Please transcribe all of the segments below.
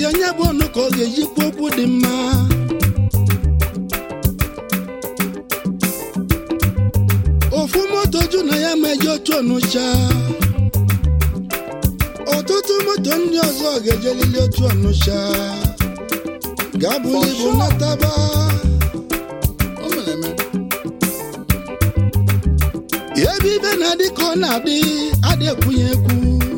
anya bụ ọnụ ka ọ ga-eji kwuo okwu dị mma ofu moto ju na ya ma eje otu ọnụcha ọtụtụ moto ndị ọzọ ga-ejelili otu ọnụcha ga-abụli ibu nataba O mere eme. ebe ibe na-adị ka ọ na-adị adị ekwunye ekwu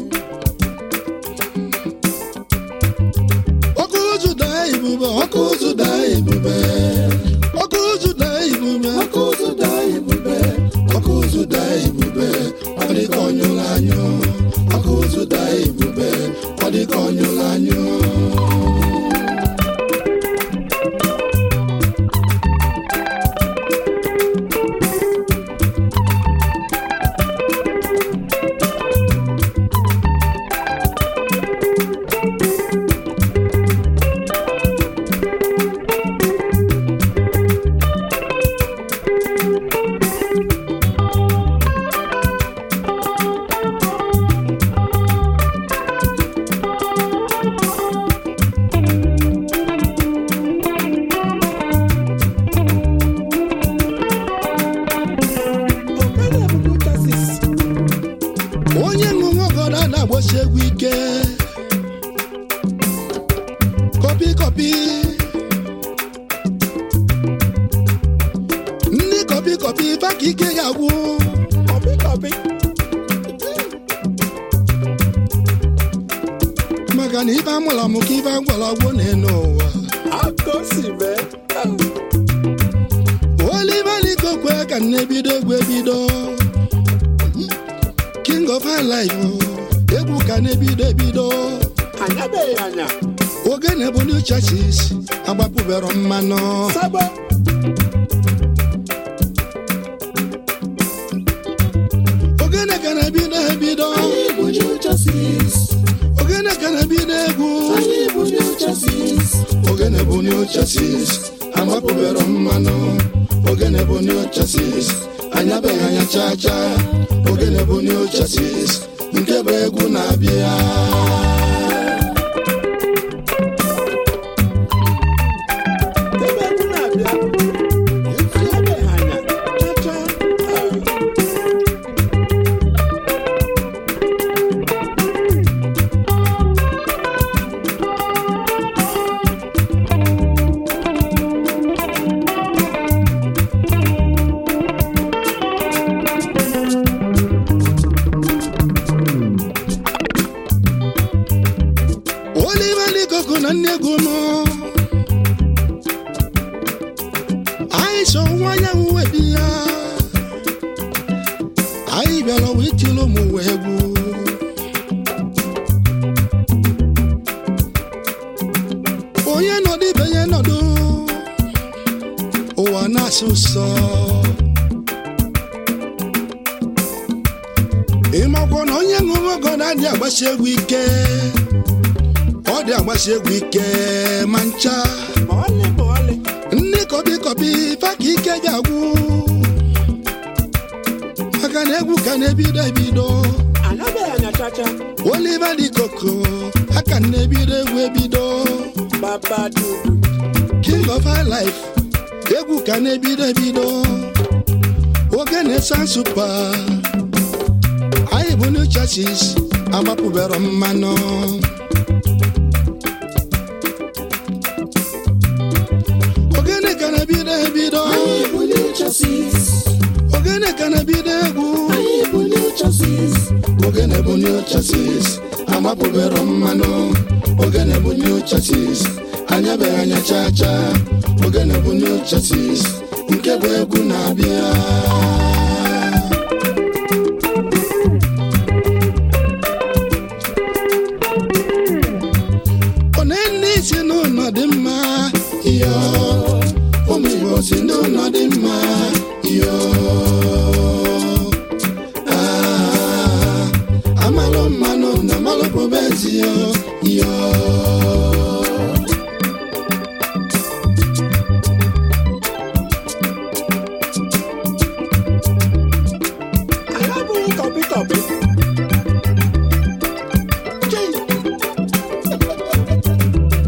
ọkụ ụzụ daa ibube ọkụ ụzụ daa ibube ọkụ ụzụ daa ibube ọkụ ụzụ daa ibube ọkụ ụzụ daa ibube ọ dị ka ọnyụrụ anyụ ọkụ ụzụ daa ibube ọ dị ka ọnyụrụ anyụ onye ṅụṅụ ọgọdọ na-agbasi egwu ike kọpi kọpi ndị kọpi kọpi baka ike ya gwụ Kọpị kọpị. maka na ibe amụrụ amụ ka ibe agwara agwụ na-enu ụwa Aka o si mee. olivalikokwe ka na-ebido egwu ebido king of high life egwu ka na-ebido ebido Anyabeghị anya. ogene bụ new churches agbapụbero mmanụ Sabo. ogene ka na-ebido ebido Anyị bụ New Justice. ogene ka na-ebido egwu Anyị bụ New Justice. ogene bụ new churches agbapụbero mmanụ ogene bụ new churches anyabeghị anya chaa chaa ogene bụ new churches nke bụ egwu na-abịa Ebe egwu na-abịa. Anyabeghị anya. Cha-cha. Ah. Oliver Likoko na nne egwu nọ anyị so nwa anyanwụ webi ya anyị bịara wee tiri ụmụ ụwa egwu onye nọdụ ibe ya nọdụ ụwa na-asụ ụsọ ịmakwa na onye ṅụrụ ọgọ na-adị agbasi egwu ike ọ dị agbasi egwu ike ma ncha Ma ọlị ma ọlị. ndị kọbi kọbi fa ka ike ga-agwụ maka na egwu ka na-ebido ebido Anyabeghị anya cha-cha. Oliver Likoko aka na-ebido egwu ebido Baba dudu. king of high life egwu ka na-ebido ebido ogene san supa anyị bụ new churches agbapụbero mmanụ ogene ka na-ebido ebido Anyị bụ New Justice. ogene ka na-ebido egwu Anyị bụ New Justice. ogene bụ new churches agbapụbero mmanụ ogene bụ new churches anyabeghị anya chaa chaa ogene bụ new churches nke bụ egwu na-abịa onenne si n'ụlọ dị mma iyo ụmụ igbo si n'ụlọ dị mma iyo Ah, amalụ mmanụ na amalụ bụbe ezi yo iyo Anyị abụghị kọpị kọpị. Chii.